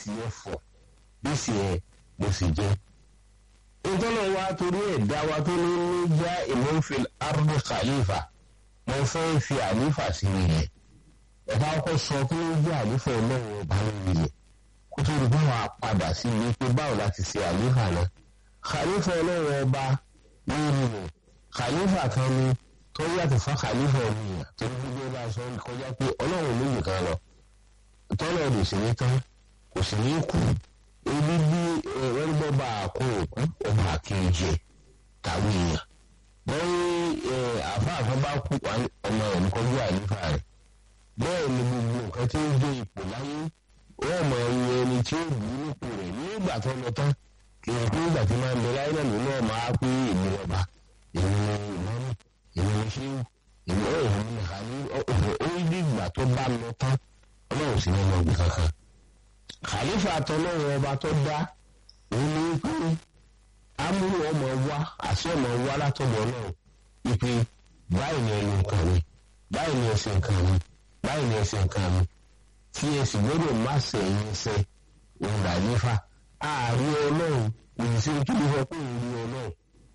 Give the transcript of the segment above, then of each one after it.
tiẹ̀ fọ̀ bí sì ẹ̀ mo sì jẹ́. ìtọ́nà wa torí ẹ̀ dá wa tó ní ní já ìmọ̀fil ardu khalifa mo fẹ́ fi àlífà sí ilẹ̀ ẹ̀ka ọkọ̀ sọ pé ó jẹ́ àlífà ọlọ́run ọba lórí ilẹ̀ kó tó di báwa padà sí ilé pé báwo láti ṣe àlífà náà khalifa ọlọ́run ọba lórí ilẹ̀ khalifa kan ni tó yàtọ̀ fún khalifa ọ̀nìyàn tó ń gbé bá a sọ kọjá pé ọlọ́run ló yìí kan lọ tọ́lọ̀ lè sì ní tán kò sì ní kú ebi bí ẹ̀rọ bá a kó òkú ọba àkejì tàwé èèyàn wọ́n ní àfáàfá bá kú ọmọ ẹ̀ níkọjú àlífà rẹ̀ bẹ́ẹ̀ ni gbogbo nǹkan tí ń gbé ipò láyé wọ́n mọ iye ẹni tí ó bù ú nípò rẹ̀ nígbà tó lọ tán kì í pé ìgbà tí máa ń bẹ láyé náà nínú ọmọ á pé èmi ọba èmi ìmọ̀mù èmi ṣéwù èmi ọ̀ èmi nìkan ní ó ní ìgbà tó bá lọ tán ọlọ́run sì ní ọmọ ọgbìn kankan. khalifa àtọ́lọ́run ọba tó dá òun ní pé amúlò ọmọ wa àti ọmọ wa látọ̀dọ̀ náà ipe báyìí ni ẹnu nǹkan mi báyìí ni ẹsẹ̀ nǹkan mi báyìí ni ẹsẹ̀ nǹkan mi tí ẹ sì gbọ́dọ̀ má sẹ̀yìn ẹsẹ̀ òun khalifa ààrí ọlọ́run òyìnbó tó lè fọ́ pé òun rí ọlọ́run.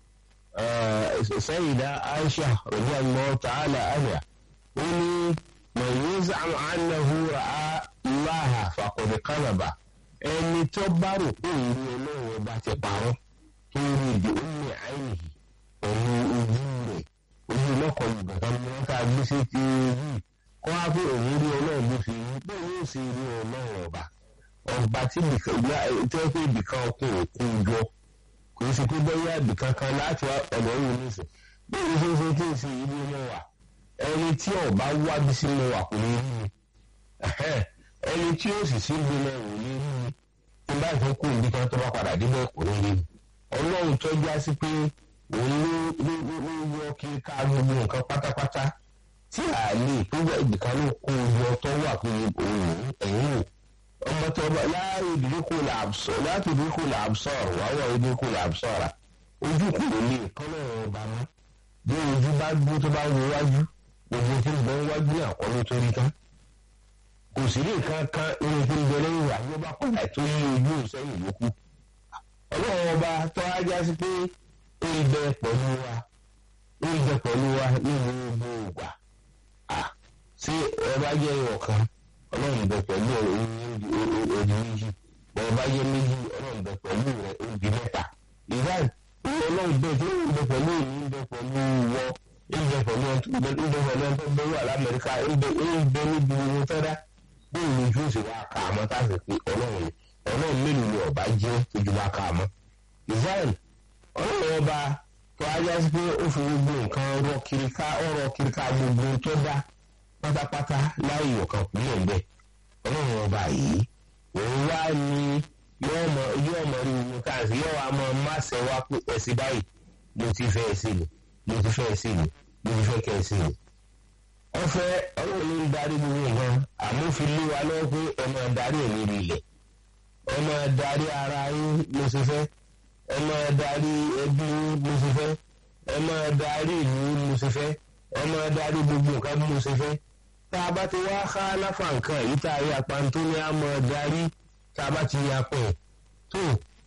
سيدة عائشة رضي الله تعالى عنها قولي من يزعم أنه رأى الله فقد كذب ẹni tó bá rò pé ìlú ọlọ́run ọba ti parọ́ tó rí ibi omi àìníhì pẹ̀lú ojú rẹ̀ ojú lọ́kọ̀ ìgbàkan ni wọ́n ká gbé sí ti rí kó wá pé òun rí ọlọ́run bó fi rí bẹ́ẹ̀ yóò sì rí ọlọ́run ọba ọba tí tó pé ibìkan ọkùnrin kú jọ kò sí pé bẹ́ẹ̀ àbí kankan láti ọ̀dọ̀ òun nísìn bí o ṣe ṣe kí n ṣe ibi mọ́ wa ẹni tí ọba wá bí sí mọ́ wa kò ní rí mi ẹni tí ó sì sí ibi mọ́ ò ní rí mi tí bá ìfẹ́ kú ibi kan tó bá padà débẹ̀ kò ní rí mi ọlọ́run tó já sí pé òun ló ló yọ kí ká gbogbo nǹkan pátápátá tí a lè péjọ ibìkan ló kó yọ tó wà pé òun ẹ̀yìn wò ọmọ tó bá láàrin ìdíkù làbsọ láti ìdíkù làbsọ wàwọ ìdíkù làbsọ rà ojú kò lè kọ́nà ọba mọ́ bí ojú bá gbó tó bá wo wájú gbogbo tí ń bẹ wájú náà kọ́ ló torí tán kò sí lè kankan irun tí ń bẹ lẹ́yìn wà ló bá padà tó yí ojú sẹ́yìn lókù ọlọ́run ọba tó á já sí pé ó ń bẹ pẹ̀lú wa ó ń bẹ pẹ̀lú wa ní gbogbo ìgbà ṣé ọba jẹ́ ọ̀kan ọlọ́run bẹ pẹ̀lú òdì méjì bọ́ọ̀ bá yẹ méjì ọlọ́run bẹ pẹ̀lú rẹ̀ òdì mẹ́ta ìdáì ọlọ́run bẹ tó ń bẹ pẹ̀lú èmi ń bẹ pẹ̀lú wọ ń bẹ pẹ̀lú ń bẹ pẹ̀lú ẹni tó bẹ wà lamẹ́ríkà ń bẹ níbi owó tẹ́dá bí òun ojú òsì wa kà á mọ́ táàsì pé ọlọ́run ọlọ́run mélòó ni ọba jẹ́ ojú wa kà á mọ́ ìsáìl ọlọ́run ọba tó ajá sí pé ó fi gbogbo nǹkan rọ kiri ká ọ̀rọ̀ kiri ká gbogbo tó dá pátápátá láì ọ̀kan kúlẹ̀ ń bẹ̀ ọlọ́run ọba yìí òun wá ní yóò mọ yóò mọ rí omi káàsì yóò wá mọ máṣe wá pé ẹsìn báyìí mo ti fẹ́ ẹsìn ni mo ti fẹ́ ẹsìn ni mo ti fẹ́ kẹ́ ẹsìn ni. ọ̀fẹ́ ọlọ́run ń darí gbogbo nǹkan àmúfin lé wa lọ́wọ́ pé ẹ máa darí ẹ̀ lórí ilẹ̀ ẹ máa darí ara yín mo ti fẹ́ ẹ máa darí ẹbí yín mo ti fẹ́ ẹ máa darí ìlú mo ti fẹ́ ẹ máa darí gbogbo nǹkan mo ti fẹ́ tá a bá ti wá ká láfa nǹkan èyí tá a rí apantó ní a máa darí tá a bá ti ya pẹ̀ tó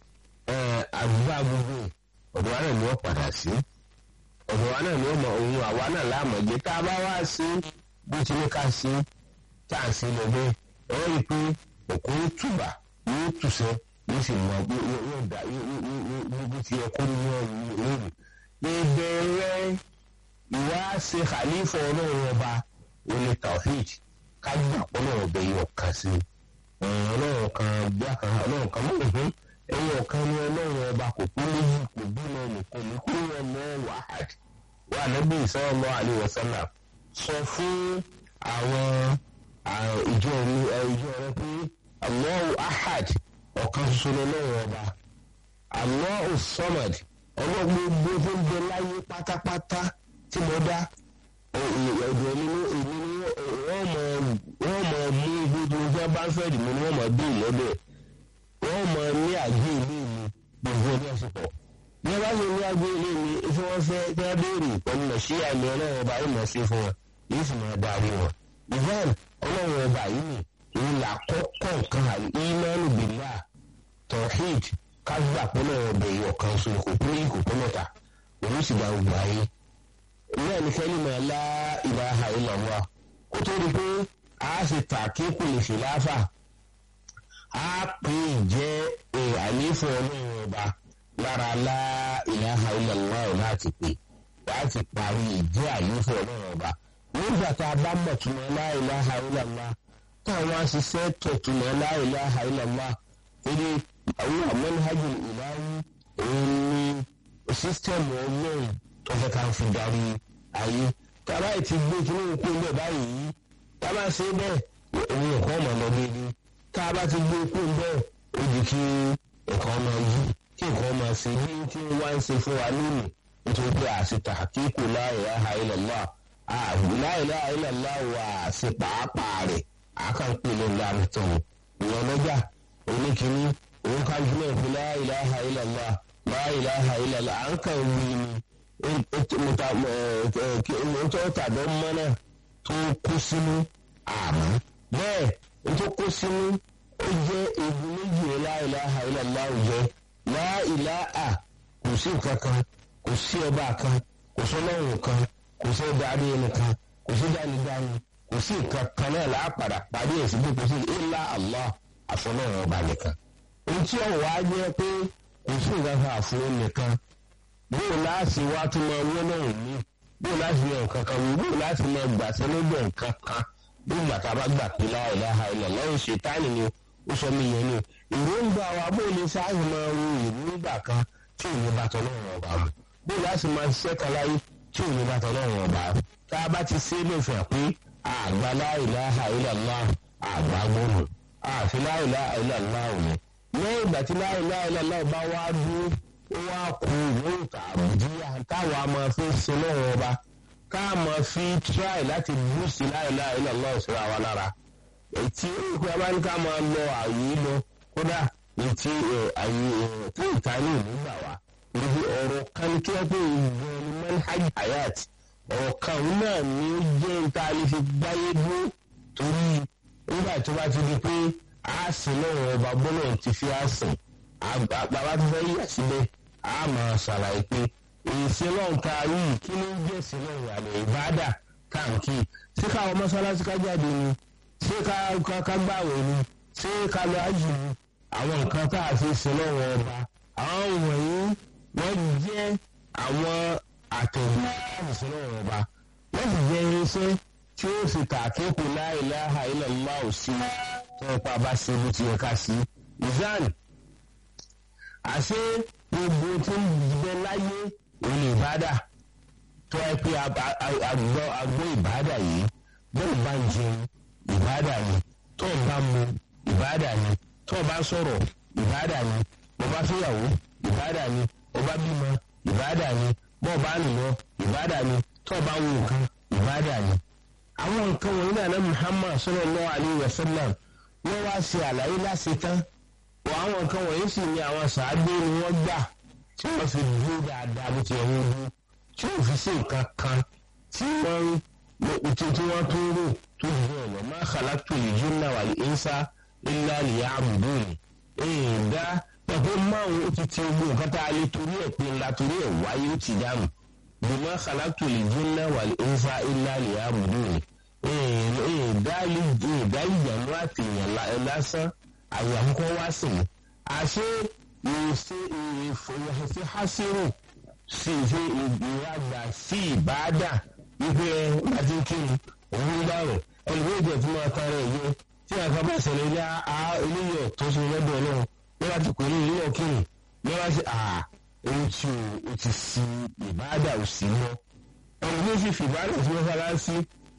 àdúrà gbogbo ọ̀dọ̀ wa náà ni wọ́n padà sí ọ̀dọ̀ wa náà ni wọ́n mọ ohun àwa náà láàmọ̀ jẹ́ tá a bá wá sí bó ti ní ká sí tá a sí lọ bẹ́ẹ̀ ẹ rí i pé òkú ń tùbà yóò tùsẹ̀ yóò sì mọ yóò dá gbogbo ti yẹ kó ní ọ̀rùn lórí. ìbẹ̀rẹ̀ ìwá ṣe khalifa ọlọ́run ọba olè tawhid kájú àpọ́nà ọbẹ̀ yìí ọ̀kan sí ọlọ́run kan bí àkàrà ọlọ́run kan mọ̀ ní ẹ̀yìn ọ̀kan ní ọlọ́run ọba kò kú méjì kò bímọ nìkan ní kúrò ọmọ wàhálà wà níbi sallallahu alaihi wasallam sọ fún àwọn ìjọ mi ìjọ rẹ pé Allahu ahad ọ̀kan ṣoṣo lọ́wọ́ ọba Allahu samad ọlọ́run gbogbo tó ń bẹ láyé pátápátá tí mo dá ọ̀dọ̀ mi ní èmi ní wọ́n mọ̀ wọ́n mọ̀ mú gbogbo ọjọ́ bá ń fẹ́ dì mí ni wọ́n mọ̀ bí ìlọ́dẹ̀ wọ́n mọ̀ ní àgbé ilé mi gbogbo ọjọ́ àsìkò bí wọ́n bá ṣe ní àgbé ilé mi tí wọ́n fẹ́ tí wọ́n béèrè pẹ̀lú lọ sí àmì ọlọ́run ọba yìí mọ̀ sí fún wọn yìí sì máa darí wọn ìfẹ́n ọlọ́run ọba yìí ni òun là kọ́kọ́ nǹkan àlè ìmọ̀ọ́nù bìnnà tawhid ká gbà pé náà ọbẹ̀ yìí ọ̀kan sórí kò pé kò pé mẹ́ta òun sì gba gbogbo ayé náà ní kẹ́límà la ilaha illallah kó tó di pé a sì ta kíkù lè fi láfà a pè jẹ́ àléfọ́ ọlọ́run ọba lára la ilaha illallah láti pè láti parí ìjẹ́ àléfọ́ ọlọ́run ọba nígbà tá a bá mọ̀ túmọ̀ la ilaha illallah táwọn aṣiṣẹ́ tọ̀túmọ̀ la ilaha illallah torí àwọn manhaj ilahi òun ní sísítẹ́ẹ̀mù ọlọ́run tó fẹ́ ká fi darí ayé tábà ti gbé kíní òkú bẹ́ẹ̀ báyìí tábà ṣe bẹ́ẹ̀ òun ẹ̀kọ́ ọmọ lọ déédéé tábà ti gbé òkú bẹ́ẹ̀ ó di kí ẹ̀kọ́ ọmọ yí kí ẹ̀kọ́ ọmọ ṣe bí kí wọ́n ń ṣe fún wa lónìí nítorí pé àṣetà kíkù la ilaha illallah la ilaha illallah wà ṣe pàápàá rẹ̀ àkànpé ló ń darí tó ìyẹn lọ́jà oníkíní òun ká jùlọ pé la ilaha illallah la ilaha illallah à ń kàn wí ni ntọ́ tàbí mọ́nà tó kó sínú àmọ́ bẹ́ẹ̀ ntọ́ kó sínú ó jẹ́ egun méjì la ilaha illallah jẹ́ la ilaha kò sí nǹkan kan kò sí ọba kan kò sọlọ́run kan kò sí darí ẹni kan kò sí dánidání kò sí nǹkan kan náà láàpàdà parí ẹ̀ sí bí kò sí illa Allah àfọlọ́run ọba nìkan. ohun tí ọ̀wọ́ á jẹ́ pé kò sí nǹkan kan àfọlọ́ nìkan bóò láti wá tún máa wọ́n náà ní bóò láti yan nǹkan kan wò bóò láti máa gbà sẹ́lẹ́gbẹ̀ nǹkan kan bí ìgbà tá a bá gbà pé la ilaha illallah lọ́rùn ṣètánì ni ó sọ mí yẹn ni ìròǹgbà wa bóò lè sáàyè máa ro ìròǹgbà kan tí ò ní bá tọ́lọ́run ọba mu bóò láti máa ṣiṣẹ́ kan láyé tí ò ní bá tọ́lọ́run ọba tá a bá ti ṣe é lè fẹ́ pé àgbà la ilaha illallah àgbà gbọ́nù àfi la ilaha illallah òní lẹ́yìn ìgbà tí la ilaha illallah bá wá dúró ó wá kú ìwé àbùdíyà táwọn a máa fi sin lọ́wọ́ ọba ká máa fi try láti búùsì la ilaha illallah ìṣura wa lára ètí ìpè abáni ká máa lọ àyè lọ kódà ètí àyè tí ìtàní ìlú gbà wá níbi ọ̀rọ̀ kan tí wọ́n pè ìgbọ̀n ní manhaj hayat ọ̀rọ̀ kan náà ni ó jẹ́ níta lè fi gbáyé dúró torí nígbà tó bá ti di pé a sìn lọ́wọ́ ọba gbọ́dọ̀ ti fi á sìn àgbàbá tó fẹ́ yíyà síbẹ̀ a máa ṣàlàyé pé ìsìn náà ká rí kí ló ń jẹ́ ìsìn náà ìyàlẹ̀ ìbádà káàkiri ṣé káwọn mọ́ṣáláṣí ká jáde ni ṣé ká gbàwẹ̀ ni ṣé ká lọ ájì ni àwọn nǹkan tá a fi sin lọ́wọ́ ọba àwọn wọ̀nyí wọ́n jẹ́ àwọn àtẹ̀wé láti sin lọ́wọ́ ọba wọ́n sì jẹ́ irinṣẹ́ tí ó fi tàkíkù la ilaha illallah sí tó pa bá ṣe bó ti yẹ ká sí ìzáàlì àṣé gbogbo tó ń bẹ láyé òun ìbádà tó ẹ pé àgbọ̀ àgbọ̀ ìbádà yìí bẹ́ẹ̀ bá ń jẹun ìbádà ni tó ń bá mu ìbádà ni tó ń bá sọ̀rọ̀ ìbádà ni bó bá fẹ́yàwó ìbádà ni bó bá bímọ ìbádà ni bó bá ń lọ ìbádà ni tó bá ń wo nǹkan ìbádà ni. àwọn nǹkan wọ̀nyí náà náà Muhammad sallallahu alaihi wasallam wọ́n wá ṣe àlàyé láṣẹ tán wọ àwọn nǹkan wọ̀nyí sì ni àwọn sàádé ni wọ́n gbà tí wọ́n fi dúró dáadáa bó ti ẹ̀wọ̀n dúró tí wọ́n fi sí nǹkan kan tí wọ́n tí tí wọ́n tó rò tó dùn ọ̀nà ma khalaqtu al-jinna wal-insa illa liya'budun èèdá pẹ̀lú márùn ó ti ti gbogbo nǹkan tá a lè torí ẹ̀ pé ńlá torí ẹ̀ wáyé ó ti dànù bí ma khalaqtu al-jinna wal-insa illa liya'budun èèdá ìjànú àtìyàn lásán àwọn àkókò wá sí i àṣé ìṣe ìfòyàṣẹ hásírù sí ìṣe ìgbéraga sí ìbáàdà wípé láti kiri òun dárò ẹnìkan ìjọ tí wọn tán rẹ yẹ tí wọn kàn bá ṣẹlẹ̀ ní eléyìí tó ṣe lọ́dọ̀ Ọlọ́run ní wọn ti pè ní ìlú ọkìnrin ní wọn ṣe ohun tí o ti sí ìbáàdà ò sí mọ́ ẹnìkan sì fi ìbáàdà sí mọ́sálásí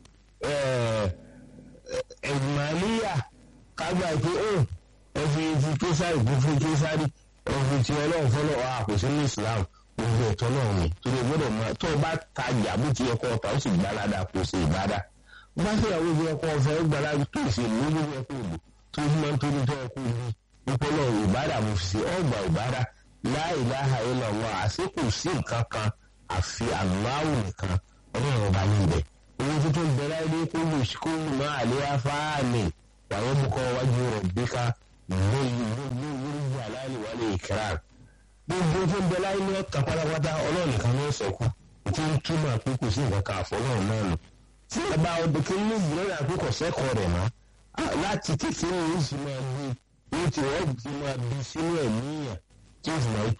ẹ̀ẹ́dùnmáníyà kágbà pé ó ẹfi ti késàrì kún fún késàrì ẹfi ti ọlọ́run fọlọ́ wa kò sí ní islam gbogbo ẹ̀tọ́ náà ni torí o gbọ́dọ̀ mọ tó o bá tajà bó ti yẹ kó ọ̀tá ó sì gbálada kó o sì ìbádà bá sì yàwó ìfi ẹ̀kọ́ ọ̀fẹ́ ó gbálada tó o sì ní gbogbo ẹ̀kọ́ òbò tó o máa ń tóbi tó ẹ̀kọ́ òbí wípé náà ìbádà mo fi ṣe ọgbà ìbádà la ilaha illallah àṣẹ kò sí nǹkan kan àfi Allahu nìkan ọlọ́run ọba ní ibẹ̀ owó tuntun bẹ̀rẹ̀ ilé kó lù sí kó lù máa àlẹ́ afáàmì wàá bukọ wájú rẹ̀ bíkà lórí lórí lórí àlàyé wà ìkírar gbogbo tó ń bẹ láyé ní ọ̀tá pátápátá ọlọ́run nìkan ló sọ̀kù tí ń túmọ̀ pé kò sí nǹkan kan àfọlọ́run náà nù tí ọba ọdún kí ní ìlera àkókò sẹ́kọ̀ọ́ rẹ̀ mọ́ láti kékeré yìí sì máa bí ní tí wọ́n ti máa bí sínú ẹ̀mí yàn tí ó sì máa